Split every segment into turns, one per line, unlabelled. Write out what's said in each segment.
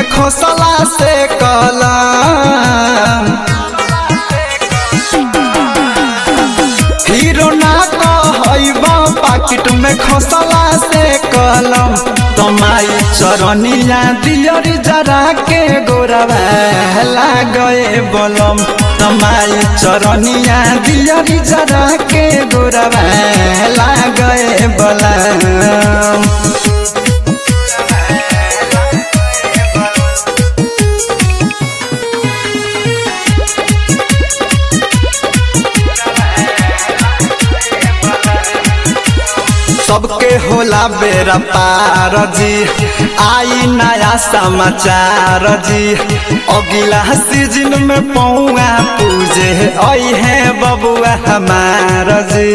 खोसला से कलम हीरो ना कहबा पाकिट में खोसला से कलम तमाई चरनिया दियरी जरा के गोरवा लागए बलम तमाई चरनिया दियरी जरा के गोरवा लागए बलम सबके होला बेरा पार जी आई नया समाचार जी अगिला सीजन में पौआ पूजे आई है बबुआ हमार जी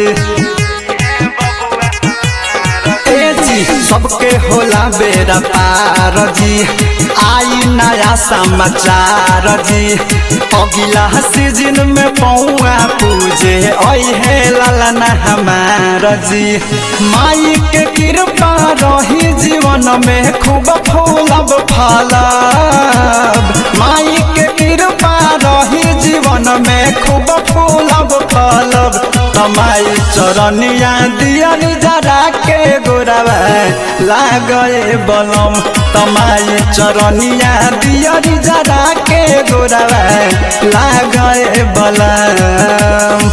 ए जी सबके होला बेरा पार जी आई नया समाचार जी अगिला सीजन में पौआ पूजे आई है लालना हमार जी माई के कृपा रही जीवन में खूब फूलब फलब माई के कृपा रही जीवन में खूब फूलब फलब तमाई चरनिया दियरी जरा के गोरवा लागए बलम तमाई चरनिया दियरी जरा के गोरवा लागए बलम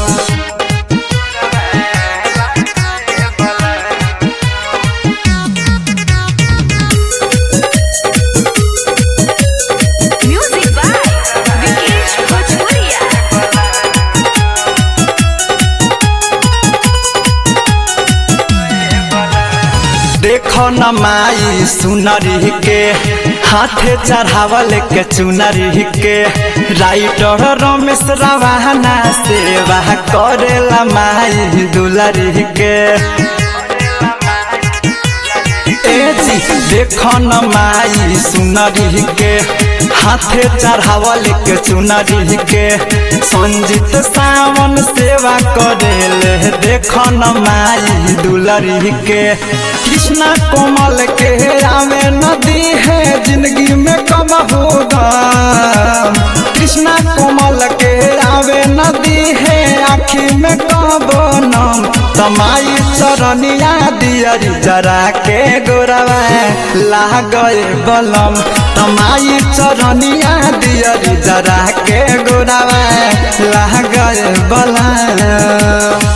Music by Vikesh Bhojpuria.
देखो न माई सुनरी के हाथे चढ़ावल के चुनरी के राइटर रमेश रवाना सेवा करेला माई दुलरी के ए जी देखो न माई सुनरी के हाथे चढ़ावल के चुनरी के संजीत सावन सेवा करेले देखो न माई दुलरी के कृष्णा कोमल के आवे नदी है जिंदगी में कब होगा कृष्णा कोमल के आवे नदी है आखी में कब नम तमाई चरनिया दियरी जरा के गोरवा लागए बलम तमाई चरनिया दियरी जरा के गोरवा लागए बलम